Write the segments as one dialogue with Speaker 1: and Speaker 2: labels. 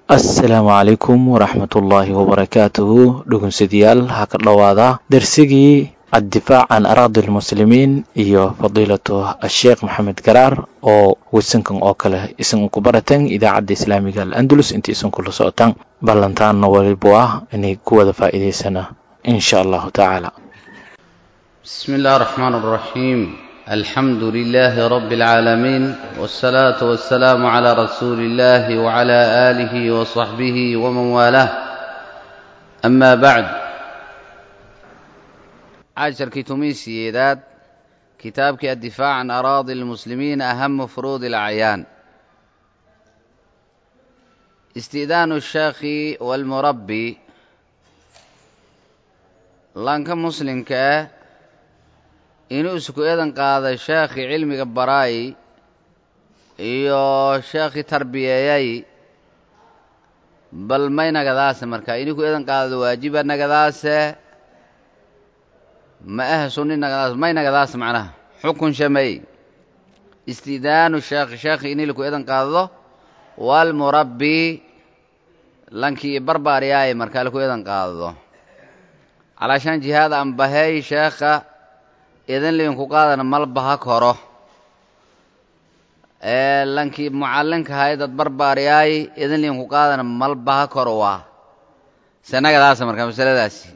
Speaker 1: assalaamu calaykum waraxmatullaahi wabarakaatuhu dhugunsadayaal ha ka dhowaada darsigii addifaac can araadi lmuslimiin iyo fadiilatu asheekh maxamed garaar oo wasankan oo kale isan ku baratan idaacadda islaamiga al-andalus inta isan kula socotaan ballantaanna walibu ah inay ku wada faa'iidaysana in sha allahu tacaala
Speaker 2: بسم الله الرحمن الرحيم الحمد لله رب العالمين والصلاة والسلام على رسول الله وعلى آله وصحبه ومن والاه أما بعد عشر كتميسيدات كتابك الدفاع عن أراضي المسلمين أهم فروض الأعيان استئذان الشيخ والمربي لانك مسلم كأه inuu isku eedan qaaday sheekhii cilmiga baraay iyo sheekhii tarbiyeeyay bal may nagadaase marka inuu ku eedan qaadado waajiba nagadaase ma aha sunni nagadaase may nagadaase macnaha xukun shamey istidaanu sheekhi sheekhi inii laku eedan qaadado waalmurabbi lankii barbaaryaay markaa laku eedan qaadado calaashaan jihaada ambaheey sheekha idin liinku qaadana malbaha koro ee lankii mucallinkahay dad barbaaryaay idin liinku qaadana malbaha koro waa sanagadaasa markaa masaladaasi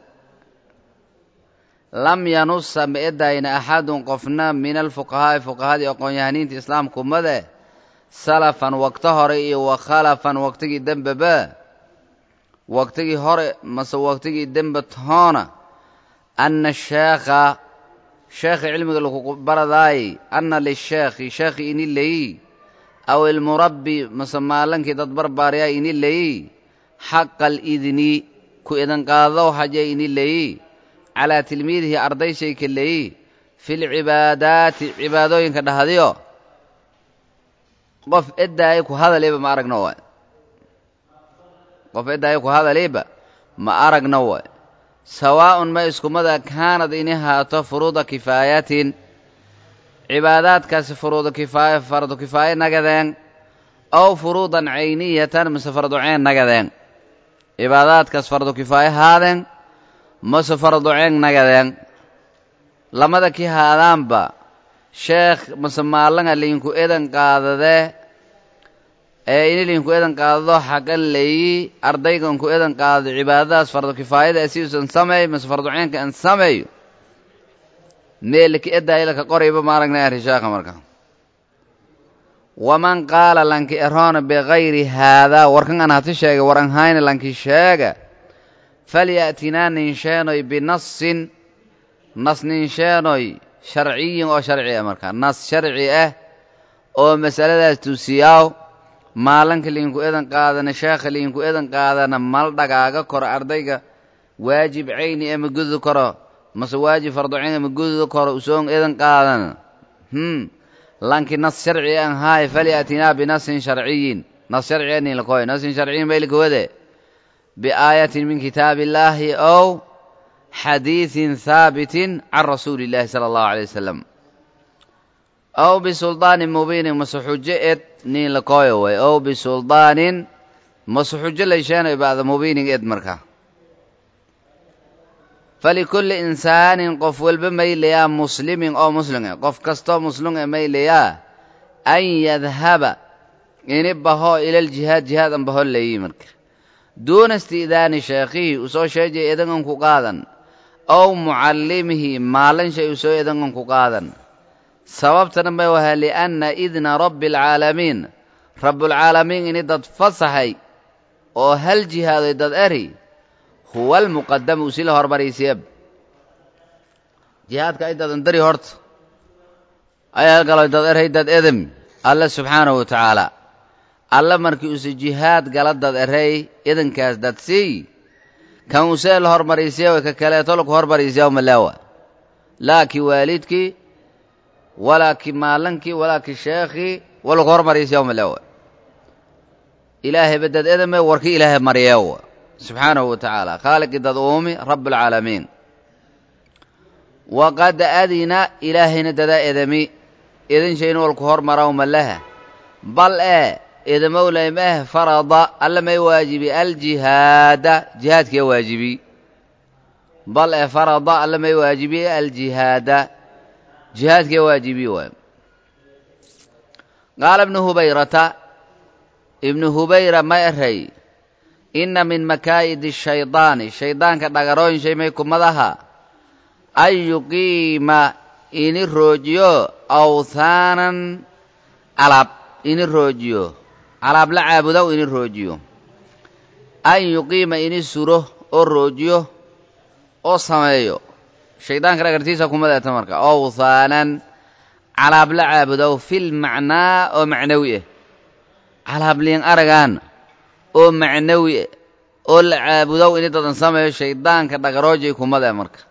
Speaker 2: lam yanusa ma edayna axadun qofna min alfuqahaa'i fuqahadii aqoon-yahaniinta islaamka ummade salafan waqto hore iyo wa khalafan waqtigii dembeba waqtigii hore mase waqtigii dembe toona anna sheekha sheekhi cilmiga lagu baradaay anna lisheekhi sheekhi ini leyi aw ilmurabbi mase maalankii dad barbaaryaa ini leyi xaqa alidni ku idan qaado haje ini leyi calaa tilmiidihi arday shayka leyi fi lcibaadaati cibaadooyinka dhahdiyo qof eddaayo ku hadaliba ma aragno waay qof eddaayo ku hadaliba ma aragno waay sawaa'un ma iskumada kaanad ini haato furuuda kifaayatin cibaadaadkaasi furuudu kifaaya fardu kifaaye nagadeen ow furuudan cayniyatan mase fardu ceen nagadeen cibaadaadkaas fardu kifaaye haadeen mase fardu ceen nagadeen lamada kii haadaanba sheekh mase maalanga liinku edan qaadadee ee ini liinku edan qaadado xaqan leeyi ardayganku edan qaadado cibaadadaas fardu kifaayada asiusan sameey mase fardu ceenka an sameeyo meelka edaayilaka qorayba ma aragna ari sheekha marka waman qaala lanki eroona bikayri haadaa warkan an hati sheega war an hayna lanki sheega falya'tinaa ninsheenoy binasin nas ninsheenoy sharciyin oo sharci ah marka nas sharci ah oo masaladaas tusiyaaw maalanka liinku edan qaadana sheekha liinku edan qaadana mal dhagaaga koro ardayga waajib cayni ama gudi karo mase waajib fardu cayn ama gudi koro usoon edan qaadana hm lanki nas sharci an haay falyatinaa binasin sharciyin nas sharci anin lakoy nasin sharciyin baylika wade biaayatin min kitaabi illaahi ow xadiiثin haabitin can rasuuli illaahi sala allahu alay wasalam aw bisuldaanin mubiinin mase xujo ed nin lakooyo way ow bisuldaanin mase xujo laysheenoy bacda mubiinin ed marka falikulli insaanin qof walba maylayaa muslimin oo muslim e qof kastoo muslim e maylayaa an yadhaba ini baho ilaljihaad jihaad an baho layi marka duuna isti'daani sheekhihi usoo sheejay edangan ku qaadan ow mucallimihi maalin shay usoo edangan ku qaadan sababtana may wahaa lianna idna rabbi alcaalamiin rabbulcaalamiin ini dad fasaxay oo hal jihaadoy dad eri huwa almuqadamu usi la hormaraysiya jihaadka ay dadan dari horta ayaa galo dad eray dad edem alle subxaanahu wa tacaala alle markii use jihaad gala dad eray idankaas dad siiy kan usee la hormaraysiya way ka kaleeto laku hormaraysiya malaawa laakii waalidkii walaakii maalankii walaakii sheekhii walaku hormaraysiya malaawa ilaahay badad edame warkii ilaahay maryeewa subxaanahu wa tacaala khaaliqii dad uumi rabbulcaalamiin waqad adina ilaahayna dadaa edami idin shayna walku hormaraw malaha bal ee idamowlay meh farada alla may waajibi aljihaada jihaadkiya waajibi bal ee farada alla may waajibi aljihaada jihaadkiya waajibi waay qaala ibnu hubayrata ibnu hubayra ma eray inna min makaa'idi shaydaani shaydaanka dhagarooyin shay may kumadaha an yuqiima ini roojiyo awthaanan alaab ini roojiyo alaab la caabudow ini roojiyo an yuqiima ini suro oo roojiyo oo sameeyo shaydaanka dhagartiisa kumadeeta marka awthaanan calaab la caabudow fil macnaa oo macnawi ah calaab liin aragaan oo macnawi ah oo la caabudow ini dadan sameeyo shaydaanka dhagaroojay kumada marka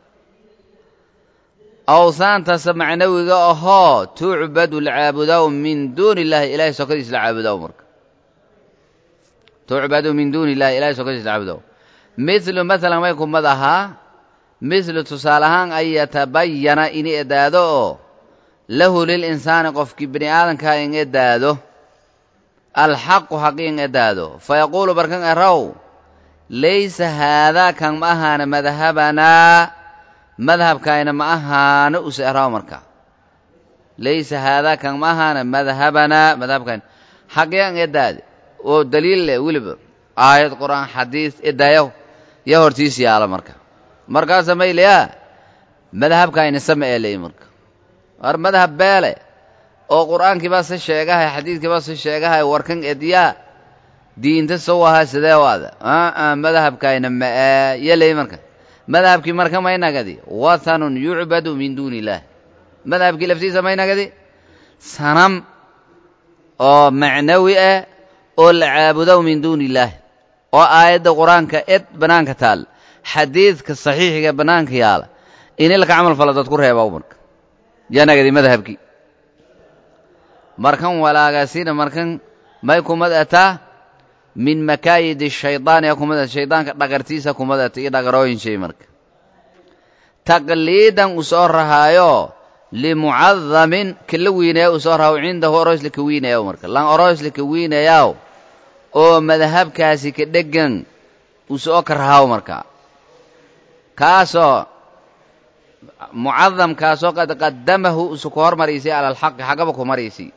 Speaker 2: awsaantaasa macnawiga ahoo tucbadu la caabudow min duuni illaahi ilahay sokadiis la caabudow marka tucbadu min duuni illahi ilahay sokadiis la caabudow mithlu maalan may kumad ahaa mithlu tusaale ahaan an yatabayana ini edaado oo lahu lilinsaani qofkii bini aadankaa in edaado alxaqu xaqi in edaado fayaquulu barkan erow laysa haadaa kan ma ahaana madhabanaa madhabkayna ma ahaana use eraw marka laysa haadaa kan ma ahaana madhabanaa madhabkayna xaqi an edaade oo daliil leh weliba aayad qur'aan xadiis edaayo ya hortiis yaala marka markaasa mayleyaa madhabkayna sama ee ley marka war madhab beele oo qur'aankiibaa se sheegahay xadiidkiibaa se sheegahay warkan edyaa diinta sow ahaa sidee waada aa madhabkayna ma'ee yeley marka madhabkii marka maynagadi wathanun yucbadu min duuni illaah madhabkii laftiisa maynagadi sanam oo macnawi ah oo la caabudow min duuni illaah oo aayadda qur-aanka ed bannaanka taal xadiidka saxiixiga bannaanka yaala ini laka camal falo dad ku reebaw marka yanagadi madhabkii markan walaagaasina markan may kumad ataa min makaayidi shaydaani a kumad ata shaydaanka dhagartiisa kumad ata iyo dhagarooyin shay marka taqliidan u soo rahaayo limucadamin kala wiinaya u soo rahaw cindahu oroysla ka wiinayaw marka lan oroysla ka wiinayaw oo madhabkaasi ka dhegan u soo ka rahaw marka kaasoo mucadamkaasoo qad qadamahu usu ku hormaraysay cala alxaqi xaggaba ku maraysay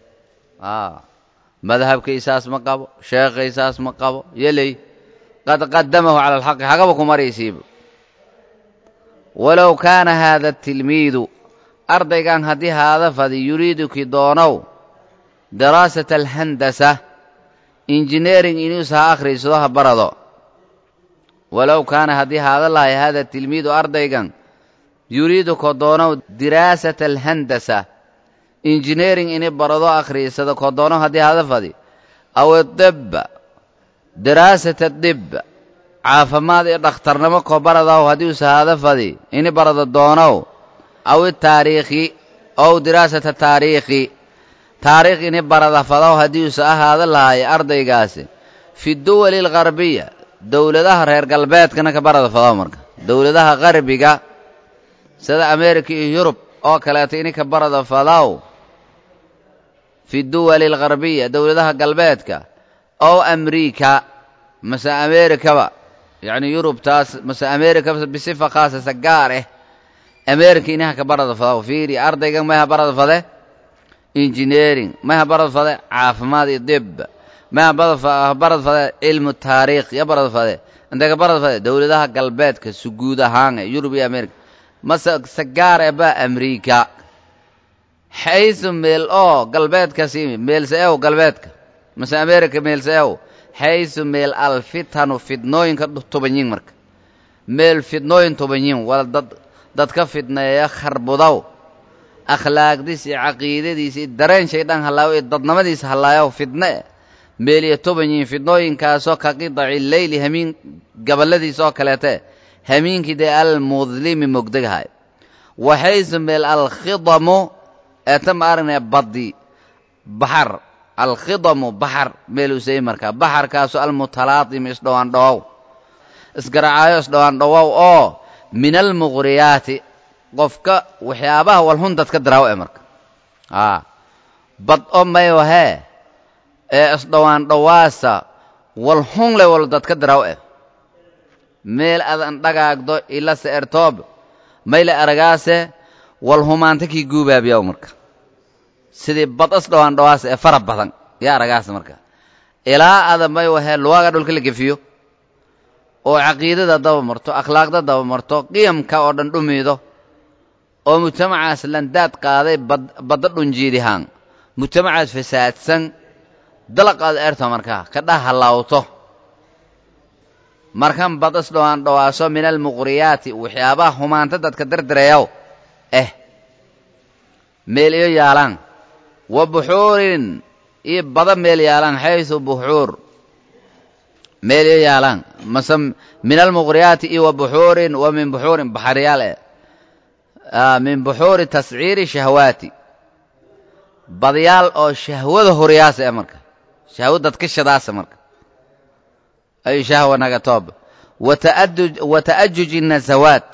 Speaker 2: madhabkaysaas ma qabo sheekhaysaas ma qabo yeley qad qadamahu cala alxaqi xaggaba ku maraysayba walow kaana haada tilmiidu ardaygan haddii haada fadi yuriidu ki doonow daraasata alhandasa injineering inuus ha akhriysado ha barado walow kaana haddii haada lahay haada tilmiidu ardaygan yuriidu ko doonow diraasata alhandasa injineering ini barado akhriysado ko doono haddii hada fadi aw idibba diraasata dib caafimaad iyo dhakhtarnimo ko baradaw haddii usa hada fadi ini barado doonow aw itaariikhi ow diraasata taariikhi taariikh ini barada fadaw haddii usa ahaada lahay ardaygaasi fi duwali algarbiya dowladaha reer galbeedkana ka barada fadaw marka dowladaha qarbiga sida america iyo yurub oo kaleeto ini ka barada fadaw fi duwali algarbiya dowladaha galbeedka ow amriika mase amerikaba yacni yurubtaas mase amerika bisifa khaasasa gaar ah america inaha ka barada fadaw fiiri ardaygan mayha barada fade engineering mayha barada fade caafimaad iyo dib mayha barada fade cilmu taariikh ya barada fade intay ka barada fade dowladaha galbeedka suguud ahaan e yurub iyo america mase se gaar e ba amriika xaysu meel oo galbeedkasi meelse ew galbeedka mase america meelse ew xaysu meel alfitanu fidnooyinka tubanyin marka meel fidnooyin tubanyin wala dad dadka fidneeya kharbudow akhlaaqdiis iyo caqiidadiis iyo dareen shaydaan hallaayo iyo dadnimadiisa hallaayow fidne meel iyo tubanyin fidnooyinkaasoo ka qidaci leyli hamiin gabaladiisa oo kaleete hamiinkii dee almudlimi mogdegahay waxaysu meel alkhidamu eeta ma aragnaya baddi baxar alkhidamu baxar meelusey markaa baxarkaasoo almutalaatim isdhowaan dhowow isgaracaayo isdhowaan dhowow oo min almuqriyaati qofka waxyaabaha walhun dadka daraawo e marka a bad o mayo hee ee isdhowaan dhowaasa wal hungle wal dadka diraw eh meel adan dhagaagdo ila se ertoob mayle aragaase wal humaanta kii guubaabiyaw marka sidii bad isdhowaan dhowaasa ee fara badan yaa aragaasa marka ilaa ada may wahee luwaga dhulka la gefiyo oo caqiidada daba marto akhlaaqda daba marto qiyamka oo dhan dhumiido oo mujtamacaas landaad qaaday badda dhunjiidihaan mujtamacaas fasaadsan dalaqaad eerto markaa ka dhah halaawto markan bad isdhowaan dhowaaso min almuqriyaati waxyaabaha humaanta dadka dardareeyaw eh meel iyo yaalaan wa buxuurin iyo bada meel yaalaan xaysu buxuur meel iyo yaalaan mase min almuqriyaati iyo wa buxuurin wa min buxuurin baxaryaal eh min buxuuri tasciiri shahwaati badyaal oo shahwada horyaasa e marka shahwo dadka shadaasa marka ay shahwa naga toob wa ta'ajuji nasawaat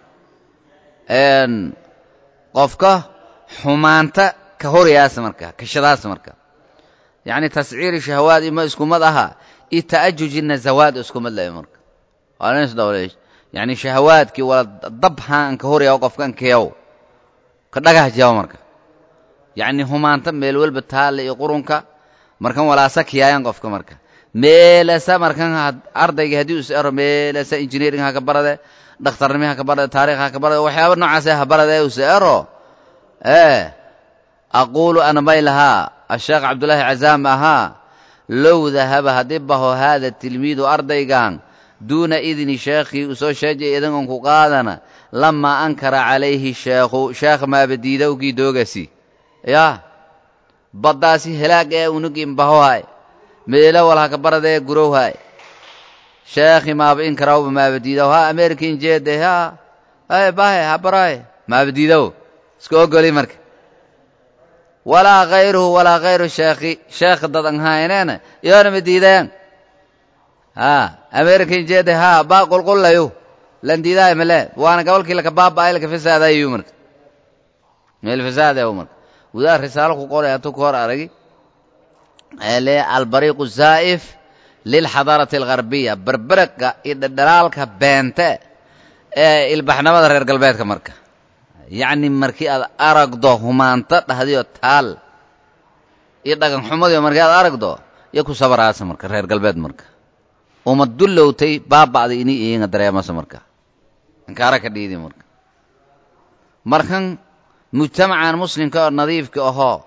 Speaker 2: qofka xumaanta ka horyaasa marka ka shadaasa marka yacni tasciiri shahwaad ima iskumad aha iyo ta'ajuji nasawaad iskumad leh marka waa ins dhowleesh yacni shahawaadkii wala dabhaan ka horyaao qofkan keyow ka dhagah jawo marka yacni humaanta meel walba taalla iyo qurunka markan walaasa kiyaayaan qofka marka meelasa markan ardayga haddii is ero meelasa engineering ha ka barade dhakhtarnimi ha ka barade taarikh ha ka barade waxyaaba noocaase ha barade is ero ee aquulu ana may lahaa asheekh cabdullaahi cazaam ahaa low dahaba haddii baho haada tilmiidu ardaygan duuna idni sheekhii u soo sheejay idangon ku qaadana lamaa ankara calayhi sheekhu sheekh maabadiidowkii doogasi yaa baddaasi helaag ee unugin bahohay meelo wal haka baradee gurowhay sheekhi maaba inkarawba maabadiidow ha american jeede ha ay bahe ha baraye maabadiidow iska ogoli marka walaa khayruhu walaa khayru sheekhi sheekh dad an hayneena iyoona ma diidayaan ha american jeede ha baa qulqullayo lan diidahay male waana gobolkii laka baaba'ay laka fasaadayu marka meel fasaadayo marka wadaad risaalo ku qoray hatuu ka hor aragi le albariiqu zaa'if lilxadaarati algharbiya berberaga iyo dhadhalaalka beente ee ilbaxnimada reer galbeedka marka yacni markii aad aragdo humaanta dhahdiyo taal iyo dhagan xumadiyo markii aad aragdo iyo ku sabaraasa marka reer galbeed marka uma dullowtay baaba'day ini iinga dareemasa marka inkaara ka dhiidi marka markan mujtamacan muslimka oo nadiifka ahoo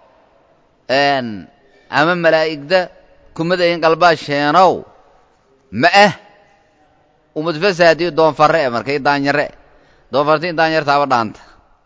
Speaker 2: ama malaa'igda kumadayin qalbaa sheenow ma ah umad fasaadiyo doonfarre e marka i daanyare doonfarta i daanyartaaba dhaanta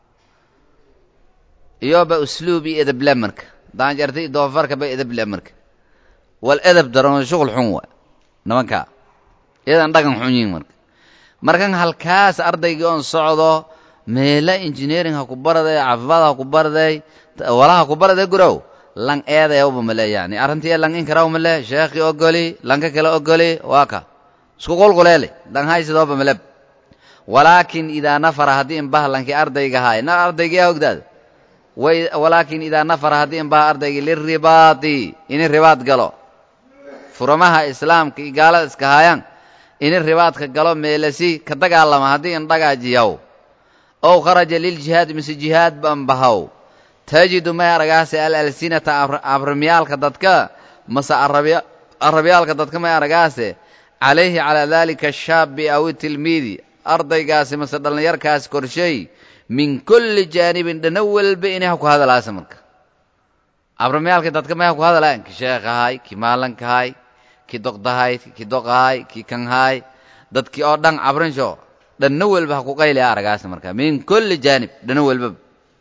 Speaker 2: iyoba usluub iyo edeble marka daanjarta i doonfarka ba edeble marka wal edeb daran shuqul xun wa nimankaa iyadan dhagan xun yihin marka markan halkaas ardaygii oon socdo meela engineering ha ku baraday caafimaad ha ku baraday wala ha ku baraday gurow lang eedayawba male yani arrintii lang inkaraw male sheekhi ogoli lanka kale ogoli waa ka isku qulquleele lang haysidooba maleb walaakin idaa nafara haddii inbaha lankii ardayga haay na ardaygiyaa ogdaad walaakin idaa nafara haddii inbaha ardaygii liribaadi ini ribaad galo furamaha islaamka iyo gaalada iska haayaan ini ribaadka galo meelasi ka dagaalama haddii indhagaajiyaw ow kharaja liljihaad mise jihaad ban bahaw tajidu may aragaase alalsinata abramyaalka dadka mase arabyaalka dadka may aragaase calayhi calaa daalika ashaabi aw itilmiidi ardaygaasi mase dhallinyarkaasi korshay min kulli jaanibin dhana walba inay ha ku hadalaasa marka abramyaalka dadka may ha ku hadalayan ki sheekhahay ki maalankahay ki doqdahay ki doqahay ki kanhaay dadkii oo dhan cabrinsho dhanna walba ha ku qaylaya aragaasa marka min kulli jaanib dhana walbaba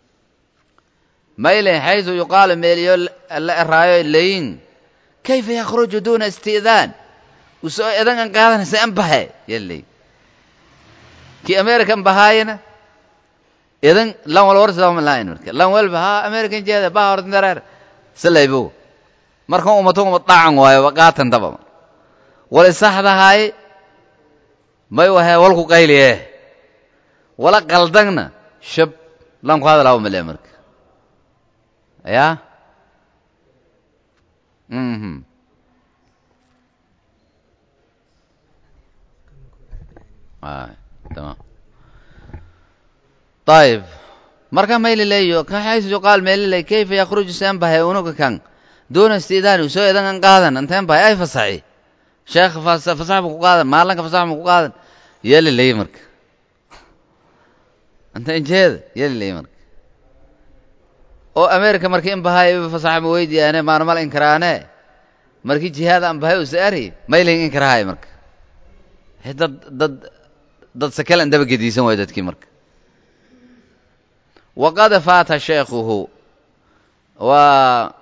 Speaker 2: mayle xaysu yuqaalu meeliyo la eraayo layin kayfa yakhruju duuna isti'daan usoo edan an qaadanaysa an bahe yaley kii american bahaayana edan lan wal warsidama lahayn marka lan walba ha american jeeda baha ordinareer salaybo markan umato uma dhacan waayo qaatan daba wala saxdahay may wahe walku qayliye wala qaldangna shab lan ku hadalaa male marka ya mhm ay tamam ayib marka maylaleeyo kan xaysu yuqaal meelilay kayfa yakhruju seen bahay unuga kan duuna istiidaani soo edangan qaadan anteen bahay ay fasaxi sheekh fasax ma ku qaadan maalanka fasax ma ku qaadan yeelilay marka anteen jeeda yeelilay marka oo america markii in bahay fasax ma weydiyaane maanamal inkaraane markii jihaad aan bahay usa ari mayling inkarahay marka dad dad dad sakale an daba gediisan waayo dadkii marka waqad faata sheekhuhu waa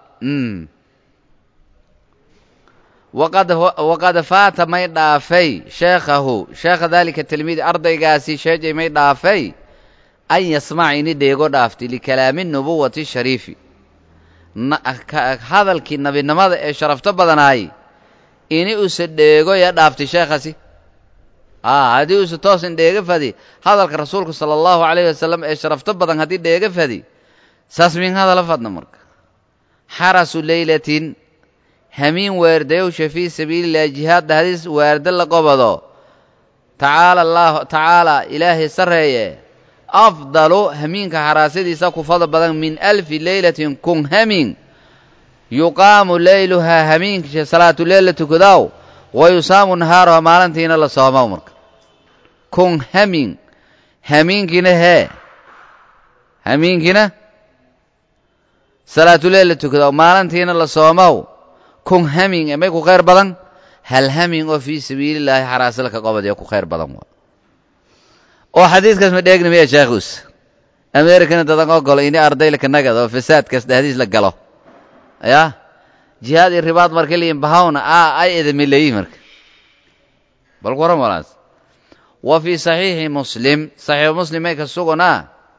Speaker 2: waqad waqad faata may dhaafay sheekhahu sheekha daalika tilmiidi ardaygaasi sheejay may dhaafay an yasmac ini dheego dhaafti likalaami nubuwati shariifi hadalkii nabinimada ee sharafto badanaay ini usa dheego ya dhaaftay sheekhasi a haddii usa toosan dheega fadi hadalka rasuulka sala allahu calayhi wasalam ee sharafto badan haddii dheega fadi saas min hadala fadna marka xarasu leylatin hamiin weerdayowsha fii sabiilillahi jihaad dhahdiis weerda la qobado tacaala allah tacaala ilaahay sarreeye afdalu hamiinka xaraasadiisa ku fadl badan min alfi leylatin kun hamiin yuqaamu leyluhaa hamiinka salaatuleil la tukadaaw wa yusaamu nahaaruha maalintiina la soomow marka kun hamiin hamiinkiina hee hamiinkiina salaatuleil la tukadaaw maalintiina la soomow kun hamiin ee may ku khayr badan hal hamiin oo fii sabiilillaahi xaraasala ka qobadee ku khayr badan waa oo xadiidkaas ma dheegni miya sheekhus americana dadan ogolo ini ardaylaka nagad oo fasaadkaas dhahdiis la galo ya jihaad iyo ribaad marka liin bahawna a ay edamileeyi marka bal ku waran walaas wa fii saxiixi muslim saxiixu muslim may ka sugunaa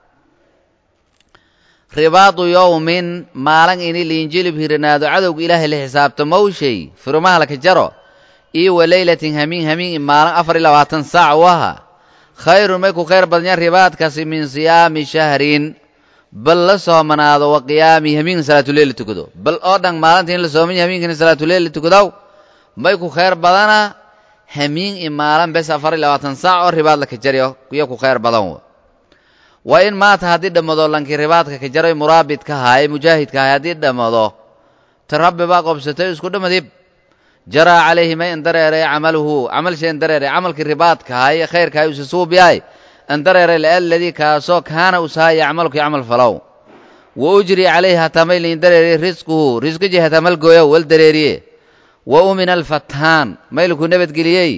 Speaker 2: ribaadu yowmin maalin ini liinjilib hiranaado cadowga ilaahay la xisaabto mawshay firumaha laka jaro iyo wa leylatin hamiin hamiin maalin afar iyo labaatan saac waha khayrun may ku khayr badnyan ribaadkaasi min siyaami shahrin bal la soomanaado wa qiyaami hamiin salaatuleil la tukado bal oo dhan maalinta in la soomanya hamiinkana salaatuleil la tukadaw may ku khayr badana hamiin i maalin bes afar iyo labaatan saac oo ribaad laka jaryo iyo ku khayr badan wa wa in maata haddii dhammado lankii ribaadka ka jaray muraabidka haay mujaahidka haay haddii dhammado ta rabbi baa qobsatay isku dhamadib jaraa calayhi may andareeray camaluhu camalshay andareeray camalkii ribaadka haay khayrkahay usa suubiyaay andareeray laaladii kaasoo kaana usahay yacmalkii camal falow wa ujri calayhi hataa may liindareeriye risquhu risqijii hataa malgooyow wal dareeriye wa umina alfataan maylkuu nabadgeliyey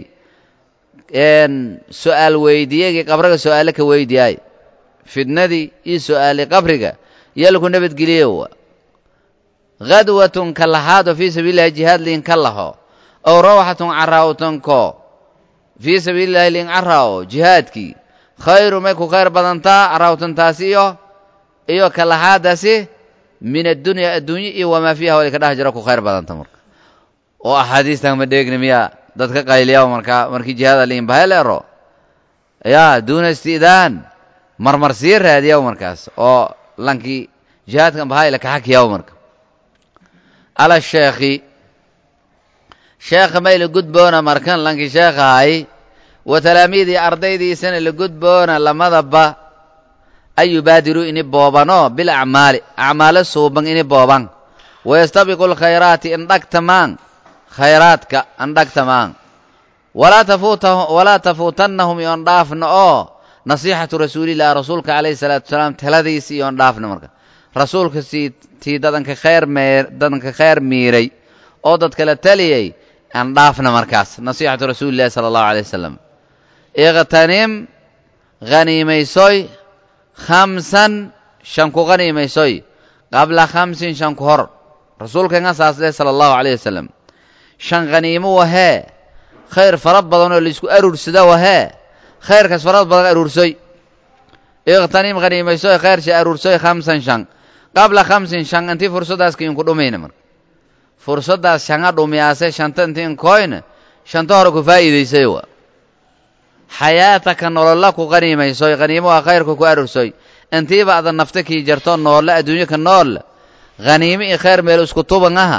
Speaker 2: su'aal weydiiyegii qabriga su'aale ka weydiyaay fidnadii iyo su'aalii qabriga yalku nabadgeliye wa khadwatun ka lahaado fii sabiilillahi jihaad liin ka laho ow rawxatun caraawtanko fii sabiilillahi liin caraawo jihaadkii khayru may ku khayr badantaa caraawtantaasi iyo iyo ka lahaadaasi min addunya adduunye iyo wamaa fiiha wali ka dhex jiro ku khayr badanta marka oo axaadiistan ma dheegni miya dadka qayliya markaa markii jihaada liin bahay leero yaa duuna isti'daan marmar sii raadiyaw markaas oo lankii jihaadkan bahay la kaxakiyaw marka ala sheekhi sheekha may la gudboona markan lankii sheekhahay wa talaamiidii ardaydiisana la gudboona lamadaba an yubaadiruu ini boobano bil acmaali acmaalo suuban ini booban wayastabiqu lkhayraati indhagtamaan khayraadka andhagtamaan walaa tafuutannahum iyoon dhaafna oo nasiixatu rasuulillahi rasuulka calayhi salaatu wasalaam taladiisi iyoon dhaafna marka rasuulka sii tii dadanka khayr mee dadanka khayr miiray oo dadkala taliyey aan dhaafna markaas nasiixatu rasuulillahi sala allahu alay wasalam iqtanim haniimaysoy khamsan shan ku haniimaysoy qabla khamsin shan ku hor rasuulkeenga saasle sala allahu calayh wasalam shan khaniimo wahee khayr fara badan oo laisku aruursada wahee khayrkaas farad badan aruursoy iqtanim haniimaysoy khayrsha aruursoy khamsan shan qabla khamsin shan intii fursaddaas kiinku dhumayna marka fursaddaas shanga dhumiyaase shanta intii inkoyna shanta hore ku faa'iidaysay wa xayaataka nololla ku qaniimaysoy qaniimo waa khayrka ku aruursoy intiiba ada nafta kii jarto noolle adduunyo ka nool khaniimo iyo khayr meel isku tuban aha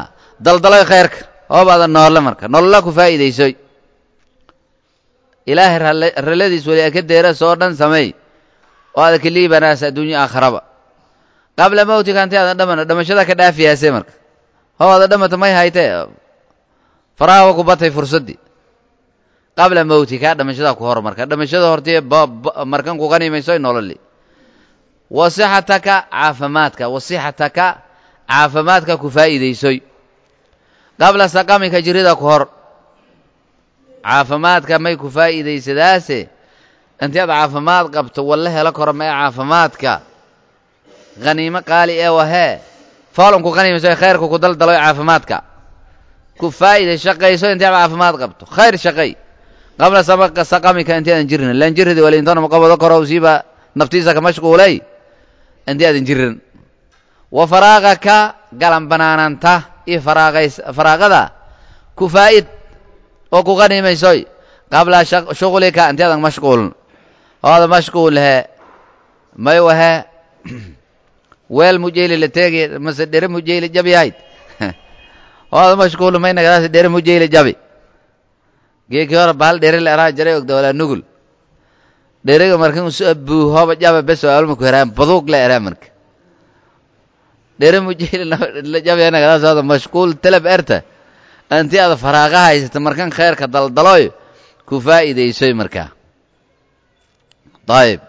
Speaker 2: daldaloy khayrka hoobaada noolle marka nolola ku faa'iidaysoy ilaahay ralladiis weli aka deeras oo dhan sameey oo aada ka liibanaas adduunyo aakharaba qabla mawtika hanti aadan dhamano dhamashada ka dhaafiyaase marka hoobaada dhamata may haytee faraha wa ku batay fursaddii qabla mawtika dhamashadaa ku hor marka dhamashada hortee markan ku qanimaysoy nololi wasixataka caafimaadka wasixataka caafimaadka ku faa'iidaysoy qabla saqamika jirida ku hor caafimaadka may ku faa'iidaysadaase intii aad caafimaad qabto walla helo karo mae caafimaadka khaniimo qaali ee wahee foolonku qanimayso khayrka ku daldaloy caafimaadka ku faa'iiday shaqayso intii aad caafimaad qabto khayr shaqay qabla saqamika intii aadan jirin lan jiridi walintana maqabado karo siiba naftiisa ka mashquulay intii aadan jirin wa faraaqaka galan banaananta iyo faraaqays faraaqada ku faa'id oo ku qanimaysoy qabla shuqlika intii aadan mashquulin ooada mashquul he may wahe weel mujeyli la teegi mase dhere mujeyli jabi yahayd ooada mashquul may nagadaas dhere mujeyli jabi geekii hore bahal dhere la eraa jaray ogda walaa nugul dherega markan usu abuu hooba jaba bes alma ku heraan baduug la eraa marka dhere mujeyli la jabi nagadaas ooda mashquul teleb erta intii aada faraaqa haysata markan khayrka daldaloy ku faa'iidaysoy markaa ayib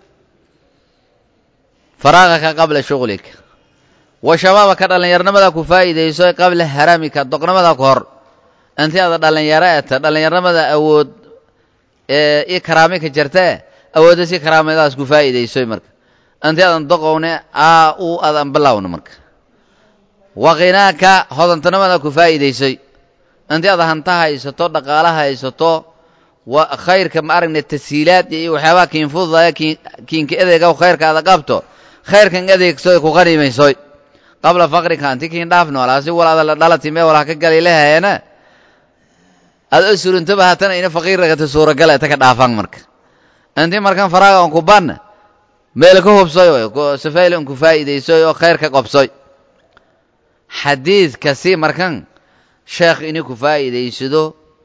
Speaker 2: faraaqaka qabla shuqlika wa shabaabaka dhallinyarnimada ku faa'iidayso qabla haramika doqnimada ka hor intii aada dhallinyaro eta dhallinyarnimada awood i karaami ka jirtee awoodda si karaamadaas ku faa'iidaysoy marka intii aadan doqowne aa u adan bilowna marka wa khinaaka hodantanimada ku faa'iidaysoy intii aad hanta haysato dhaqaala haysato wa khayrka ma aragna tashiilaad iyo waxyaabaha kiin fududaya kiinka edeega khayrka aada qabto khayrkan adeegsoy ku qanimaysoy qabla faqrika anti kiin dhaaf noolaasi walaada la dhalati mee walaha ka galay lehayeena aada o surintaba haatana ina faqiirragata suuragal eta ka dhaafan marka intii markan faraaga on ku banna meel ka hubsoy safayl on ku faa'iidaysoy oo khayr ka qobsoy xadiidkasi markan sheekh ini ku faa'iidaysado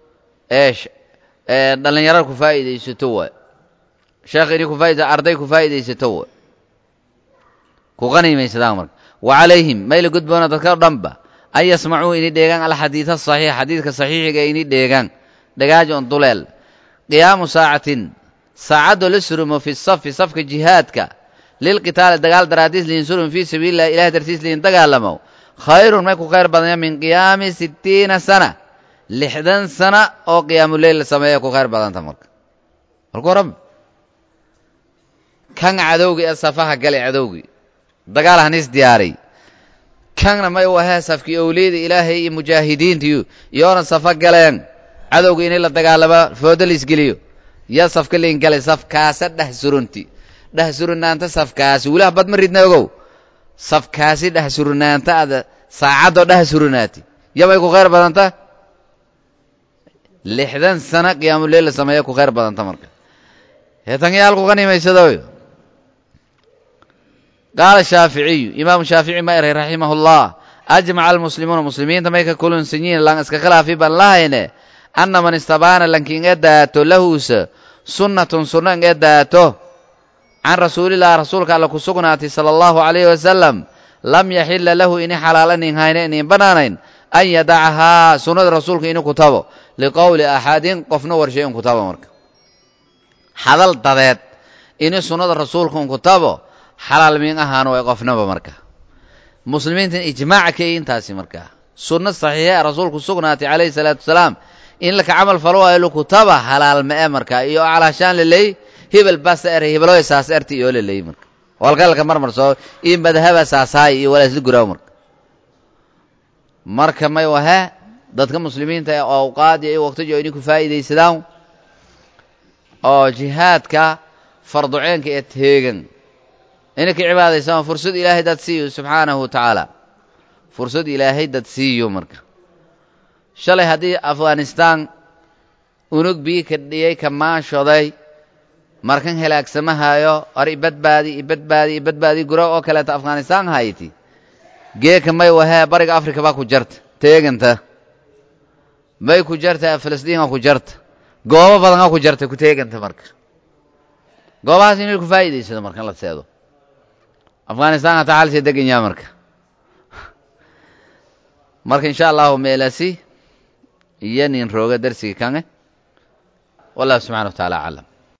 Speaker 2: ee dhallinyaro ku faa'iidaysato waay sheekh ini ku faa'iidaysato arday ku faa'iidaysato waay ku qanimaysadaan marka wa calayhim mayla gudboona dadka dhanba an yasmacuu ini dheegaan alxadiida asaxiix xadiidka saxiixiga ini dheegaan dhagaajo on duleel qiyaamu saacatin saacadoo la surumo fi safi safka jihaadka lilqitaali dagaal daraadiis liin surum fii sabiililah ilahay dartiis liin dagaalamo khayrun may ku khayr badanya min qiyaami sittiina sana lixdan sana oo qiyaamuleyl la sameeya ku khayr badanta marka marka horan kan cadowgi ee safaha gale cadowgi dagaal hanis diyaaray kanna may u ahee safkii owliyada ilaahay iyo mujaahidiintiyu iyoona safa galeen cadowga inay la dagaalama foodo laisgeliyo yaa safka liin galay safkaasa dheh surunti dheh surinaanta safkaasi wilaha bad ma ridna ogow safkaasi dheh surinaanta ada saacaddoo dheh surinaati yamay ku khayr badanta lixdan sana qiyaamuleyl la sameeya ku khayr badanta marka heetanyaal ku qanimaysadooy qaala shaaficiyu imaamu shaafici ma eray raximahullah ajmaca almuslimuuna muslimiinta may ka kulunsan yihiin lan iska khilaafi baan lahayne anna man istabaana lanki inga daato lahuusa sunnatun sunno inga daato can rasuulillahi rasuulka alla ku sugnaatay sala allahu calayhi wasalam lam yaxila lahu ini xalaalanin hayne inin bannaanayn an yadacahaa sunnada rasuulka ini ku tabo liqowli axadin qofna warshay in ku tabo marka hadal dadeed ini sunnada rasuulka un ku tabo xalaal miin ahaano way qofnaba marka muslimiintan ijmaaca ka intaasi markaa sunno saxiixa rasuulku sugnaatay calayhi salaatu wasalaam in laka camal falo waayo lakutaba halaal ma e marka iyo calaashaan laleey hebel basa er hebeloy saas erti iyo laleey marka walkalka marmar soo iyo madhaba saasaay iyo walaasla guraaw marka marka may wahe dadka muslimiinta ee awqaad iyo waqtijo inay ku faa'iidaysadaan oo jihaadka farduceenka ee teegan inay ka cibaadaysaan fursad ilaahay dad siiyo subxaanahu wa tacaala fursad ilaahay dad siiyo marka shalay haddii afghanistaan unug bii ka dhiyey ka maashoday markan helaagsamahaayo ar ibadbaadi ibadbaadi ibadbaadi gura oo kaleeta afghanistaan hayti geeka may wahee bariga afrika baa ku jarta teeganta may ku jarta filistiin ku jarta goobo badan ku jarta ku teeganta marka goobahaas inay ku faa'iidaysado marka la seedo afghanistan hata xalsii degan yaha marka marka insha allahu meelasi iyo nin rooga darsiga kange wallahu subxana wa taala aclam